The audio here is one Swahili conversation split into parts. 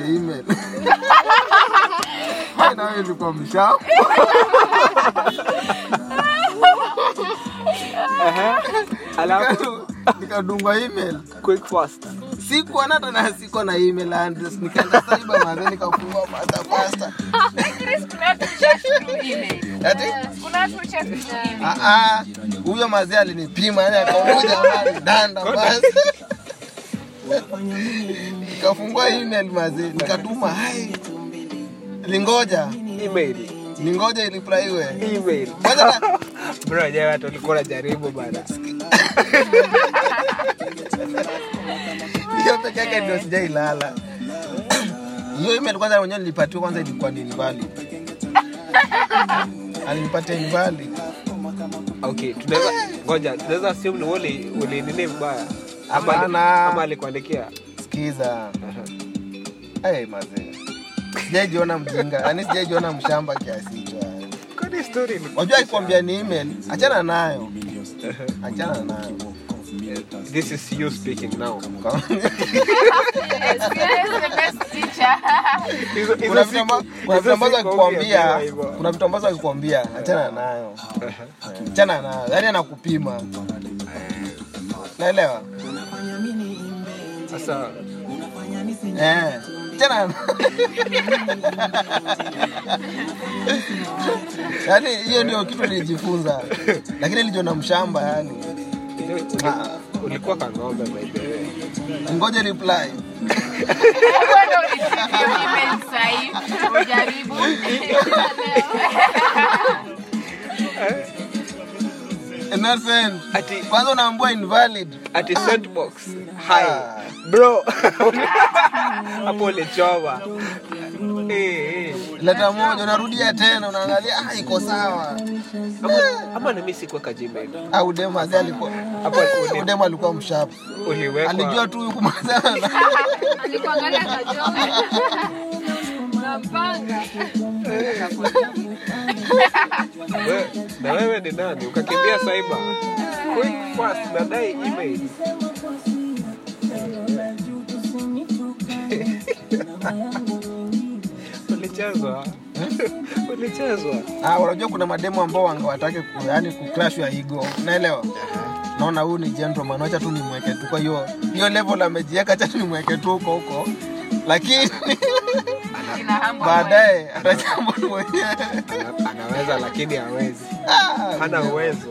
email Hai, nawe ilikuwa mshapo alafu Nika- nikadungwa email quick fast sikuwa na tena sikuwa na email address nikaenda saiba maze nikafungua pasta pasta ati Ah, ah, huyo mazee alinipima yani akamoja danda basi nikafungua email mazee nikatuma hai lingoja email lingoja iliplaiwe email kwanza na- bro jamaa watu walikuwa wanajaribu bana hiyo peke yake ndio sijailala hiyo email kwanza mwenyewe nilipatiwa kwanza ilikuwa ni invalid alinipatia invalid okay tunaweza ngoja tunaweza assume ni wole wole nini mbaya ama Hapana. ama alikuandikia sikiza hey, mazee sijaijiona mjinga yani sijaijiona mshamba kiasi hicho yani. kwani story ni wajua akikwambia ni email achana nayo achana nayo this is you speaking now Kwa- hizo hizo kuna vitu amba- siku- kuna vitu hizo ambazo siku akikwambia huambiwa hivyo. kuna vitu ambazo akikwambia achana nayo achana nayo yani anakupima naelewa sasa eh achana yani hiyo ndio kitu nilijifunza lakini nilijiona mshamba yani uli- ulikuwa kang'ombe by the way ngoja reply not send ati kwanza unaambua invalid ati sandbox hi Ah. bro hapo ulichoma eh eh leta moja unarudia tena unaangalia ah, iko sawa ama ama na mimi sikuweka gmail au demo azee alikuwa hapo uli- demo alikuwa mshapu uliwekwa alijua tu yuko mazana na Alikuangalia kajoma. Napanga. We- na wewe ni nani ukakimbia cyber quick fast nadai email ulichezwa ulichezwa ah, unajua kuna mademo ambao wangewatake ku, yani kuclash ya ego unaelewa naona huyu ni gentleman acha tu nimweke tu kwa hiyo hiyo level amejiweka acha tu nimweke tu huko huko lakini baadaye atachamba mwenyewe Ana- anaweza lakini hawezi Ah, hana uwezo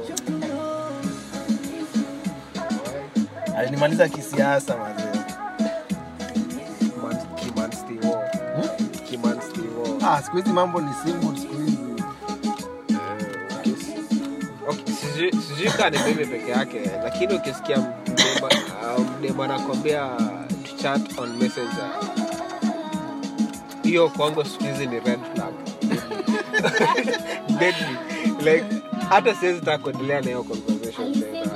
alinimaliza kisiasa mazee Man- kimanstiwo Hmm? kimanstiwo ah, siku hizi mambo ni simple siku hizi Okay, sijui sijui kaa ni mimi peke yake lakini ukisikia mdema uh, mdema anakwambia to chat on messenger hiyo kwangu siku hizi ni red flag deadly like hata siwezi taka kuendelea na hiyo conversation tena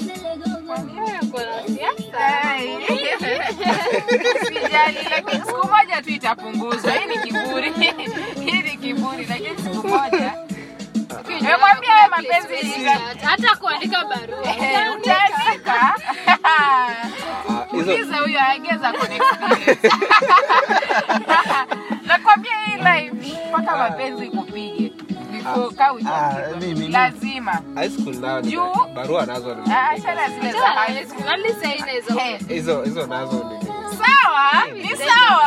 Sijali, lakini siku moja tu itapunguzwa. Hii ni kiburi, hii ni kiburi, lakini siku moja Nimemwambia wewe mapenzi ita- hata kuandika barua Eh, utaandika. Ah, hizo Uliza huyo aegeza kwenye experience. Nakwambia hii live mpaka mapenzi kupige before kaa Ah, ujapigwa. mimi- lazima high school nayo ni Juu. barua nazo ni Ah, achana zile za high school. Eh, hizo hizo nazo ni sawa ni sawa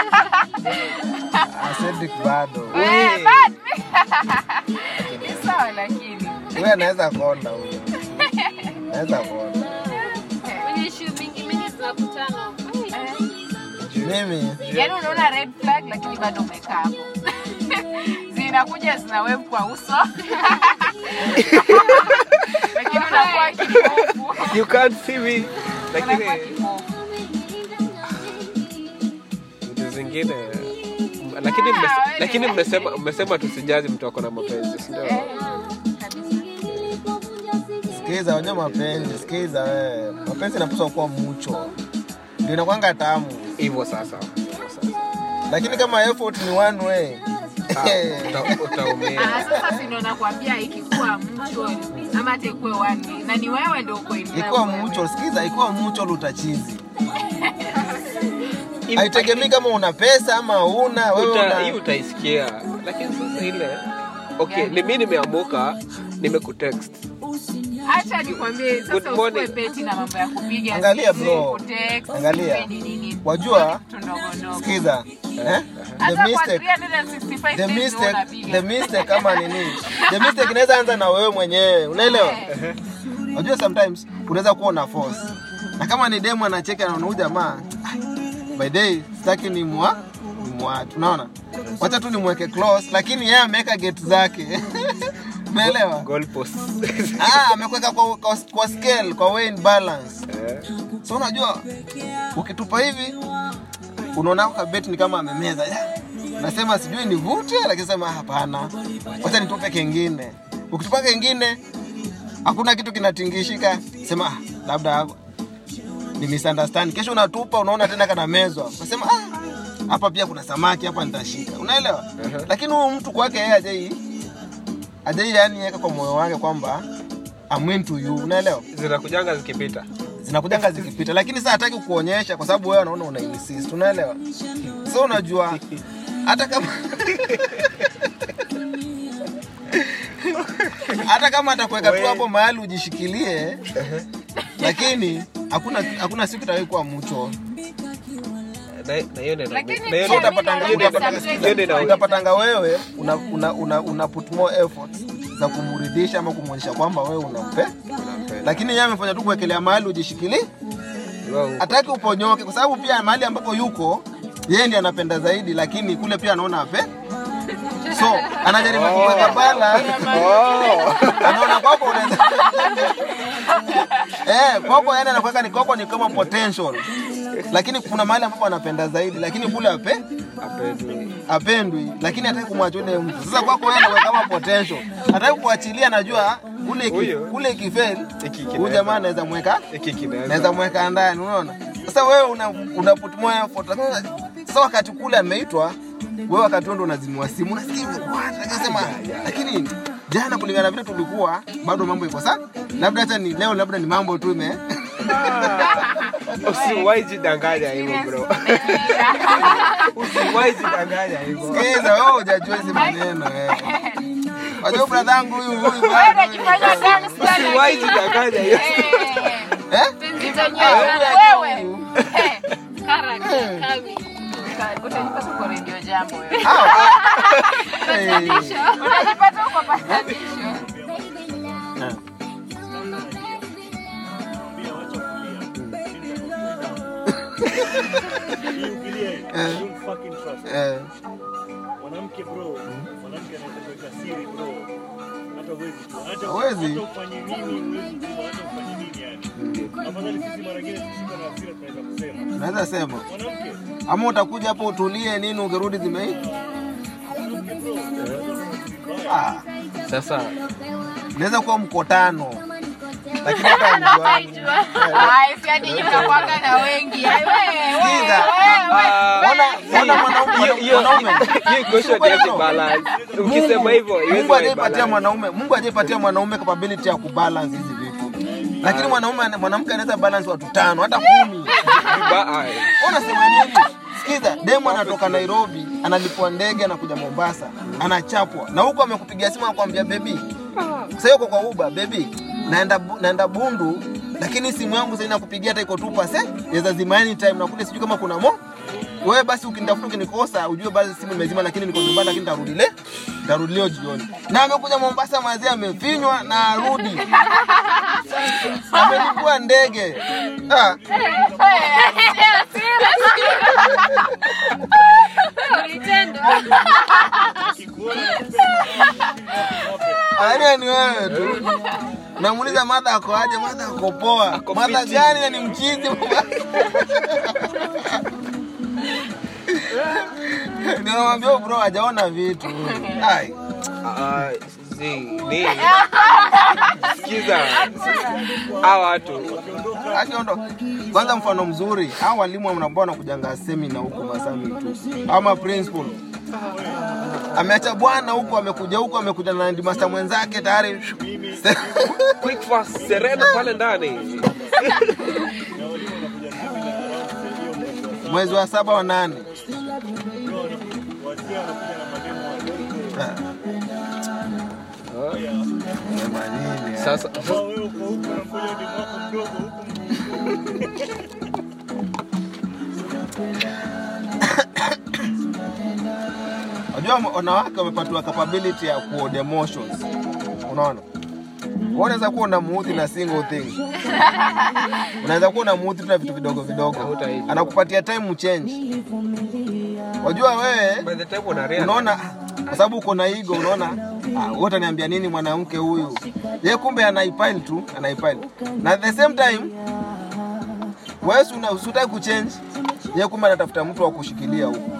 Ah, Cedric bado Eh, but ni sawa lakini huyo anaweza konda huyo anaweza konda kwenye issue mingi mingi tunakutana mimi yaani unaona red flag lakini bado umekaa hapo zinakuja zinawekwa uso lakini unakuwa kipofu you can't see me lakini unakuwa kipofu vitu zingine lakini Ah, mmese- wewe. lakini mmesema mmesema tusijazi mtu ako na mapenzi si ndio? Eh, kabisa. sikiza wajua mapenzi sikiza wewe mapenzi inapaswa kuwa mucho ndio inakwanga tamu hivyo sasa Hivyo sasa. lakini kama effort ni one way Ah, uta- utaumia Ah, sasa si ndo nakwambia ikikuwa mutual ama hata ikuwe one way, na ni wewe ndo uko in love ikiwa wewe. mucho sikiza ikiwa mucho utachizi haitegemei kama una pesa ama una wewe Uta- una hii utaisikia lakini sasa ile okay ni mi nimeamuka nimekutext Acha nikwambie Good sasa morning. usikuwe beti na mambo ya kupiga Angalia, simu, bro. kutext, Angalia. sijui ni nini. Wajua, Vitu ndogo ndogo. sikiza eh? the Hata kwa mistake 365 the days mistake unapiga. the mistake kama nini the mistake inaweza anza na wewe mwenyewe unaelewa unajua sometimes unaweza kuwa una force na kama ni demu anacheka na huyu jamaa by day sitaki ni mwa ni mwa tunaona wacha tu nimweke close lakini yeye ameweka gate zake umeelewa goalpost ah amekweka kwa, kwa, kwa scale kwa weight balance Eh, so unajua ukitupa hivi unaona kabeti ni kama amemeza Ya, nasema sijui nivute lakini sema "Ah, hapana wacha nitupe kengine ukitupa kengine hakuna kitu kinatingishika sema "Ah, labda hapo ni misunderstand kesho unatupa unaona tena kana mezwa unasema "Ah, hapa pia kuna samaki hapa nitashika unaelewa lakini huyu mtu kwake yeye ajai ajai yani yeka kwa moyo wake kwamba I'm into you unaelewa zinakujanga zikipita zinakujanga zikipita lakini sasa hataki kuonyesha kwa sababu wewe unaona una insist unaelewa so unajua hata kama hata kama atakuweka tu hapo mahali ujishikilie lakini hakuna hakuna siku itawahi kuwa mcho Na- na hiyo ndio- Lakini na hiyo so ndio- pia utapatanga mimi hiyo ndio- naona utapatanga- hiyo ndio ina- utapatanga wewe una, una, una, una put more effort za kumridhisha ama kumwonyesha kwamba wewe unampe unapenda. lakini yeye amefanya tu kuwekelea mahali ujishikilie Wewe hataki uponyoke kwa sababu pia mahali ambapo yuko yeye ndiye anapenda zaidi lakini kule pia anaona ape so anajaribu kuweka bala anaona kwako unaweza eh kwako yani anakuweka ni kwako ni kama potential lakini kuna mahali ambapo anapenda zaidi lakini kule ape hapendwi. apendwi lakini hataki kumwacha yule mtu sasa kwako yeye anakuwa kama potential hataki kuachilia najua kule iki- Huyo. kule ikifeli Hiki huyu kinaweza- jamaa anaweza mweka hiki kinaweza- naweza mweka ndani unaona sasa wewe una, una put more effort Sasa- sasa wakati kule ameitwa wewe wakati huo ndo unazimua simu unasikia hivi, what? akasema lakini jana kulingana na vile tulikuwa bado mambo iko sawa labda hata ni leo labda ni mambo tu ime usiwahi jidanganya hivyo bro usiwahi jidanganya hivyo sikiza wewe hujajua hizi maneno eh wajua brother yangu huyu huyu Wewe bado- unajifanya gangster, usiwahi lakini- jidanganya hivyo Eh, eh Penzi Ah, zenyewe huyu wewe. huyu. Eh, character kami. utajipata uko redio jambo wewe. Ah, ah. Eh. Unajipata uko patanisho. Eh. Eh. Eh. mwanamke bro mwanamke anaweza kuweka siri bro hata huwezi tu hata Huwezi. hata ufanye nini huwezi tu hata ufanye nini yani afadhali sisi mara nyingine tukishikwa na hasira tunaweza kusema naweza sema mwanamke ama utakuja hapo utulie nini ukirudi zimei mwanamke bro unaweza kuwa na siri mbaya ah, sasa naweza kuwa mkotano lakini hata mjuani Ai, si hadi nyinyi mnakuanga na wengi. Ai, wewe, wewe, Sikiza. wewe, Ah, Ona- ona mwanaume- hiyo- hiyo- mwanaume hiyo question Ukweli haiwezi no. balance. ukisema hivyo haiwezi Mungu hajaipatia balance. mwanaume Mungu hajaipatia mwanaume capability ya kubalance hizi vitu lakini mwanaume mwanamke anaweza balance watu tano hata kumi Viba- ai. unasema nini sikiza demu anatoka nairobi analipwa ndege anakuja mombasa anachapwa na huko amekupigia simu akwambia bebi sasa uko kwa uba bebi naenda Bu- naenda bundu lakini simu yangu sasa inakupigia hata iko tu pase yaweza zima anytime na kule sijui kama kuna mo wewe basi ukinitafuta ukinikosa ujue basi simu imezima lakini niko nyumbani lakini nitarudi le nitarudi leo jioni na amekuja mombasa mazee amefinywa na arudi amelipua ndege ah. Ulitendwa. Yaani ni wewe tu. Namuuliza madha ako aje? Madha ako poa. Ako Madha fiti. gani na ni mchizi? Ninamwambia huyu bro hajaona vitu. Ai. Ah, zi, ni sikiza hawa watu Akiondoka. Kwanza mfano mzuri, hao walimu ambao wanakujanga semina huko Masami tu. Ama principal. Ameacha bwana huko, amekuja huko, amekuja na ndimasta mwenzake tayari. quick fast serena pale ndani na walimu wanakuja semina around hiyo mwezi wa mwezi wa saba wa nane Wasikia wanakuja na mademo wadogo. Ah, sema nini, ah. Sasa Ambao wewe uko huku unamgoja demu wako mdogo huku Unajua wanawake wamepatiwa capability ya kuhold emotions. Unaona? Wewe unaweza kuwa unamuudhi na single thing. Unaweza kuwa unamuudhi tu na vitu vidogo vidogo. Hutaishi. Anakupatia time uchange. Wajua wewe by the time una realize unaona kwa sababu uko na ego unaona ah, wote niambia nini mwanamke huyu ye kumbe anaipile tu anaipile na at the same time wewe si una- usitaki kuchange ye kumbe anatafuta mtu wa kushikilia huko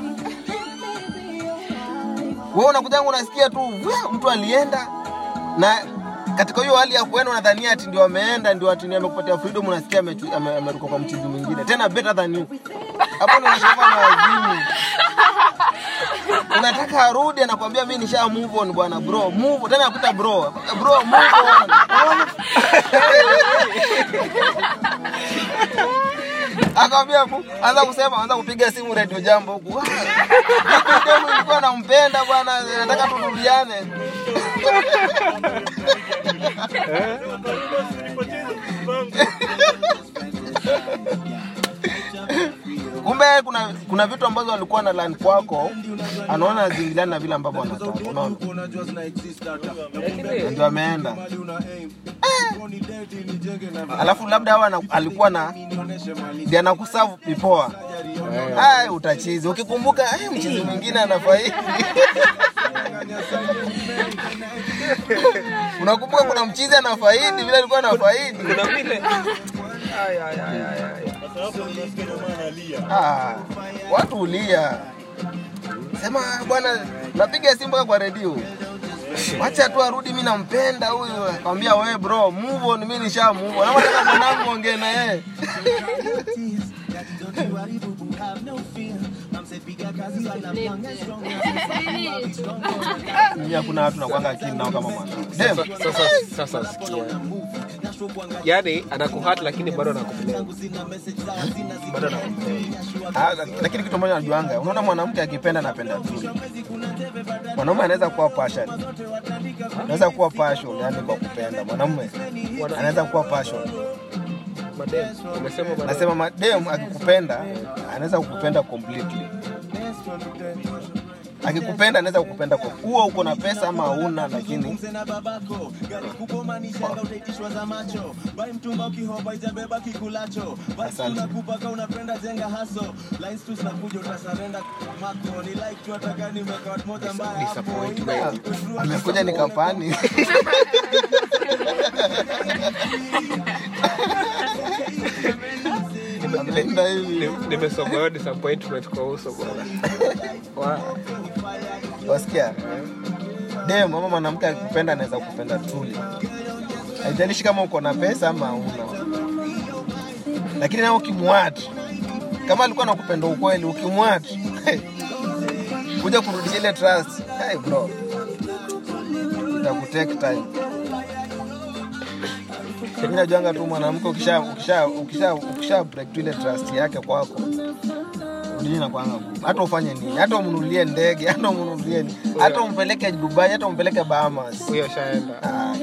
wewe unakuja unasikia tu "Wah, mtu alienda na katika hiyo hali ya kuenda unadhania ati ndio ameenda ndio ati ndio amekupatia freedom unasikia amechu- ame- ameruka kwa mchizi mwingine tena better than you hapo ndio unashangaa na wazimu unataka arudi anakwambia mi nisha move on bwana bro move tena akuta bro bro move on akamwambia mu- anza kusema anza kupiga simu radio jambo huku "Ah, mimi demu nilikuwa nampenda bwana nataka turudiane nipoteze mpango. kumbe kuna kuna vitu ambazo alikuwa na land kwako anaona zingiliana na vile ambavyo anataka unaona lakini ndio ameenda alafu labda hawa ana- alikuwa na ndiye anakusavu pipoa Ai, utachizi ukikumbuka ai, mchizi mwingine anafaidi unakumbuka kuna mchizi anafaidi vile alikuwa anafaidi kuna vile Ay, ay, ay, ay, ay. Kwa sababu unasikia jamaa analia. Ah, watu ulia sema bwana napiga simu mpaka kwa redio wacha tu arudi mi nampenda huyu akamwambia we bro move on mi nisha move on ama nataka mwanangu ongee na yeye mimi hakuna watu nakwanga akili nao kama mwanangu Dem, Sasa- sasa sasa sikia yaani anakuhat lakini bado anakupenda bado anakupenda ah, lakini kitu moja najuanga unaona mwanamke akipenda anapenda tu mwanaume anaweza kuwa passion anaweza kuwa passion yani kwa kupenda mwanamume anaweza kuwa passion madem umesema madem. nasema madem akikupenda anaweza kukupenda completely akikupenda anaweza kukupenda kwa huo uko na pesa ama hauna lakini asante Disappointment. amekuja ni kampani ameenda hivi Ni- nimesoma hiyo disappointment kwa uso bwana Wa- wasikia dem ama mwanamke akikupenda anaweza kukupenda truly haijalishi kama uko na pesa ama hauna lakini nao ukimwati kama alikuwa nakupenda ukweli ukimwati kuja kurudisha ile trust hey bro itakutake time mimi najuanga tu mwanamke ukisha ukisha ukisha ukisha break tu ile trust yake kwako nini nakwanga ngumu. hata ufanye nini hata umnunulie ndege hata umnunulie nini, hata umpeleke dubai hata umpeleke bahamas huyo shaenda Ah,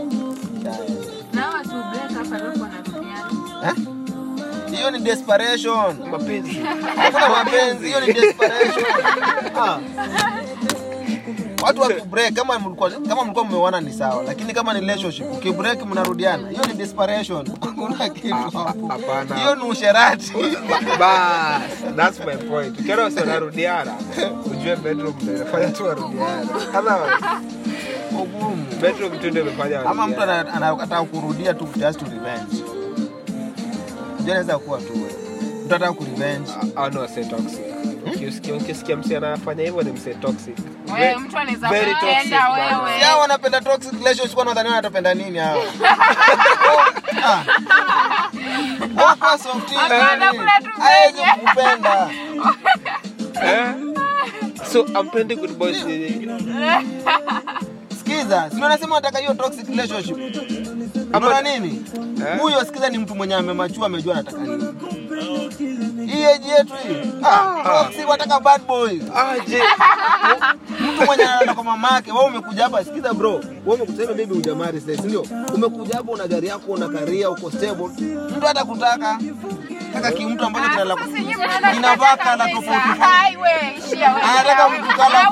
Na watu break up alafu wanarudiana. eh? hiyo ni desperation mapenzi hakuna mapenzi hiyo ni desperation ah. watu wakibreak kama mlikuwa kama mlikuwa mmeoana ni sawa lakini kama ni relationship ukibreak mnarudiana hiyo ni desperation hakuna kitu hapo. hapana. hiyo ni usherati bas that's my point ukiona wasi wanarudiana ujue bedroom ndio inafanya tu warudiana otherwise ugumu bedroom tu ndio imefanya ama mtu warudiana. ana- anataka kurudia tu just to revenge ndio inaweza kuwa tu wewe. mtu anataka kurevenge au ni wase toxic ukisikia ukisikia msi anafanya hivyo ni mse toxic Wewe mtu anaweza very toxic, kupenda bana. wewe. Si hao wanapenda toxic relationship wanadhani wanatapenda nini hao Ah. Wao kwa soft Hapana, yani. kuna tu Hawezi venye. kukupenda eh? so ampendi good boys nini sikiza si wanasema wanataka hiyo toxic relationship unaona nini Eh? huyo sikiza ni mtu mwenye amemachua amejua anataka nini hii hii age yetu hii ah, si wataka bad boy aje mtu mwenye anaenda kwa mama yake wewe umekuja hapa sikiza bro wewe umekuja baby hujamari sasa ndio umekuja hapa una gari yako una karia uko stable mtu hata kutaka kaka kimtu ambacho kinala inavaa kala tofauti Anataka mtu kala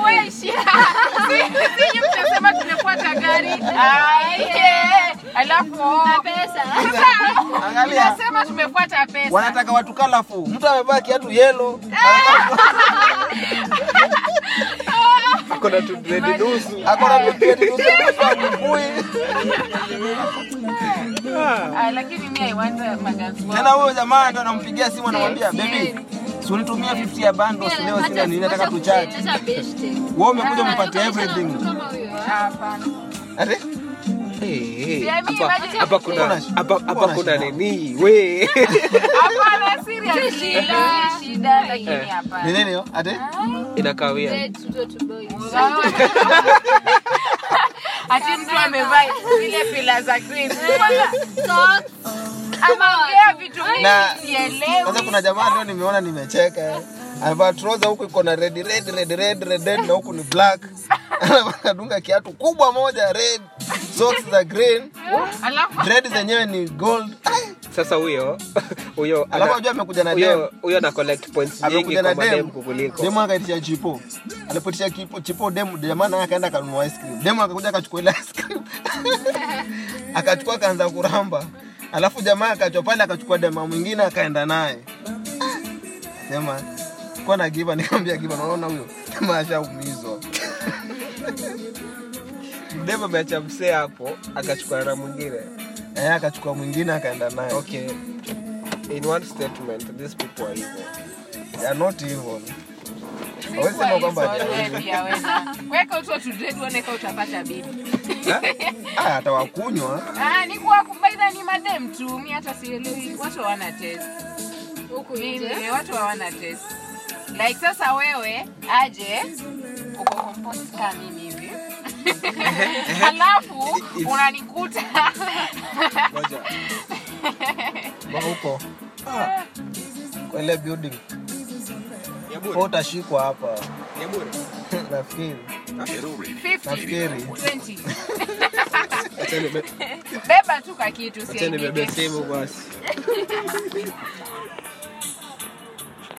mnasema tumefuata gari Ai, eh, alafu Na pesa. angalia nasema tumefuata pesa wanataka watu kalafu mtu amevaa kiatu yelo akona tu dredi nusu akona tutietutusuajibui Ah, lakini mi I want uh, magazine tena huyo jamaa ndo anampigia simu anamwambia bebi si unitumia 50 ya bando leo sina nini nataka tuchache Hata beshte. wewe umekuja umpatie Anakuonyesha everything mtu kama huyo, ah. Hapana. ati Eh, eh, Yeah, mi hapa- imagine- hapa kuna Kuna- hapa hapa kuna kuna shida. nini we Hapana, seriously, Shida. si shida lakini Eh. ni hapana nini hiyo ati inakawia Dead to to boys. ati mtu amevaa zile pila za green Kwanza, Socks. ameongea vitu Na- mingi sielewi sasa kuna jamaa leo nimeona nimecheka amevaa trouser huku iko na red red red red red red na huku ni black anadunga kiatu kubwa moja red socks za green alafu red zenyewe ni gold sasa huyo huyo alafu ana- ajua amekuja na dem huyo huyo ana collect points nyingi amekuja na kwa madem dem kukuliko demu akaitisha chipo alipotisha kipo- chipo demu jamaa naye akaenda akanunua ice cream demu akakuja akachukua ile ice cream akachukua akaanza kuramba alafu jamaa akachwa pale akachukua dema mwingine akaenda naye sema kuwa na giba nikamwambia giba naona huyo jamaa ashaumizwa dem ameacha msee hapo akachukua na mwingine eh akachukua mwingine akaenda naye okay in one statement these people are evil they are not evil hawezi sema kwamba they are evil. Pia wewe. weka uto tudred uone kama utapata bibi ah atawakunywa Ah, ni kuwa kumbaidha ni madem tu mi hata sielewi watu hawana test Huku mimi nje. watu hawana test like sasa wewe aje uko compost kama mimi hivi alafu unanikuta ngoja Kwa huko kwa ile building Kwa utashikwa hapa nafikiri 50 Nafikiri. 20 acha nibe beba tu kakitu acha nibebe usiaibike. simu basi